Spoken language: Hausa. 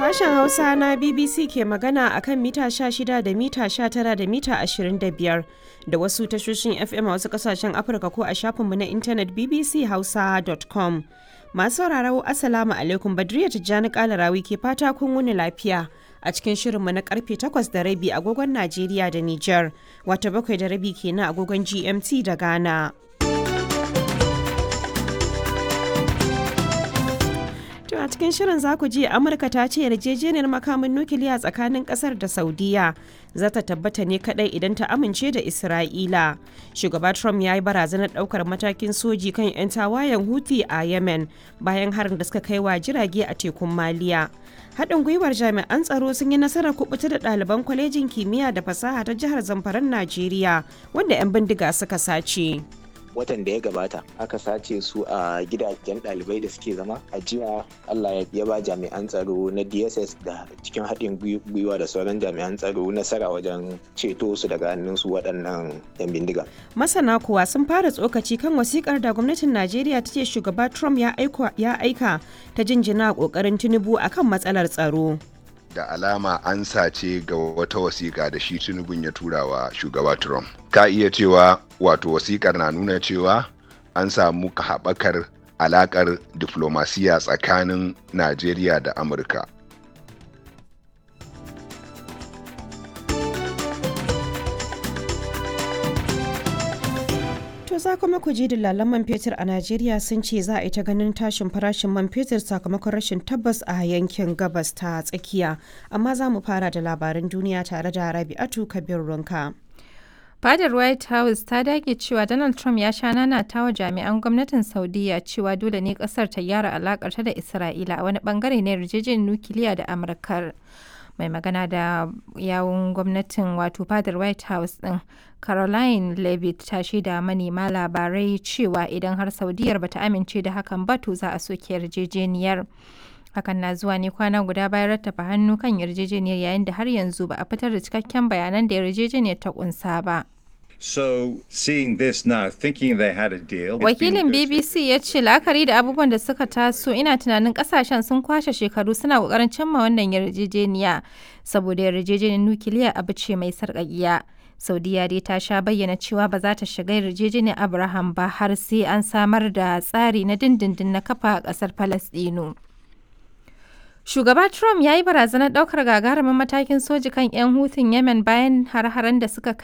Sashen Hausa na BBC ke magana a kan mita 16 da mita 19 da mita 25 da wasu tashoshin FM a wasu kasashen Afirka ko a shafinmu na intanet bbchausa.com. Masu sauraro Assalamu alaikum Badriya Tijjani Kalarawi ke fata kun wuni lafiya a cikin shirinmu na karfe 8 da rabi agogon Najeriya da Nijar, wata bakwai da rabi kenan agogon GMT da Ghana. To a cikin shirin za ku ji Amurka ta ce yarjejeniyar makamin nukiliya tsakanin kasar da Saudiya za ta tabbata ne kadai idan ta amince da Isra'ila. Shugaba Trump ya yi barazanar daukar matakin soji kan 'yan tawayen Houthi a Yemen bayan harin da suka kai wa jirage a tekun Maliya. Haɗin gwiwar jami'an tsaro sun yi nasarar kubuta da ɗaliban kwalejin kimiyya da fasaha ta jihar Zamfaran Najeriya wanda 'yan bindiga suka sace. watan da ya gabata aka sace su a gidajen ɗalibai da suke zama a jiya allah ya ba jami'an tsaro na dss da cikin haɗin gwiwa da sauran jami'an tsaro nasara wajen ceto su daga hannun su waɗannan 'yan bindiga masana kuwa sun fara tsokaci kan wasikar da gwamnatin najeriya ta ce shugaba trump ya aika ta jinjina ƙoƙarin tinubu akan matsalar tsaro da alama an sace ga wata wasiƙa da shi tunubun ya tura wa shugaba Trump. Ka iya cewa wato wasiƙar na nuna cewa an samu haɓakar alaƙar diflomasiya tsakanin Najeriya da Amurka. To za kuma ku ji dillalan man fetur a Najeriya sun ce za a yi ta ganin tashin farashin man fetur sakamakon rashin tabbas a yankin gabas ta tsakiya. Amma za mu fara da labaran duniya tare da Rabi'atu Kabir Runka. Fadar White House ta dage cewa Donald Trump ya sha nanata wa jami'an gwamnatin Saudiya cewa dole ne kasar ta gyara alakarta da Isra'ila a wani bangare na yarjejeniyar nukiliya da Amurkar. mai magana da yawun gwamnatin wato fadar white house din caroline levitt ta shaida manema labarai cewa idan har saudiyar bata amince da hakan ba to za a soke yarjejeniyar hakan na zuwa ne kwana guda bayan rattafa hannu kan yarjejeniyar yayin da har yanzu ba a fitar da cikakken bayanan da yarjejeniyar ta kunsa ba So seeing this now, thinking they had a deal. Wakilin BBC ya ce la'akari da abubuwan da suka taso ina tunanin kasashen sun kwashe shekaru suna kokarin cimma wannan yarjejeniya saboda yarjejeniyar nukiliya abu ce mai sarƙaƙiya. Saudiya dai ta sha bayyana cewa ba za ta shiga yarjejeniyar Abraham ba har sai an samar da tsari na dindindin na kafa a ƙasar Falasɗinu. Shugaba Trump ya yi barazanar ɗaukar gagarumin matakin soji kan 'yan hutun Yemen bayan har-haren da suka kai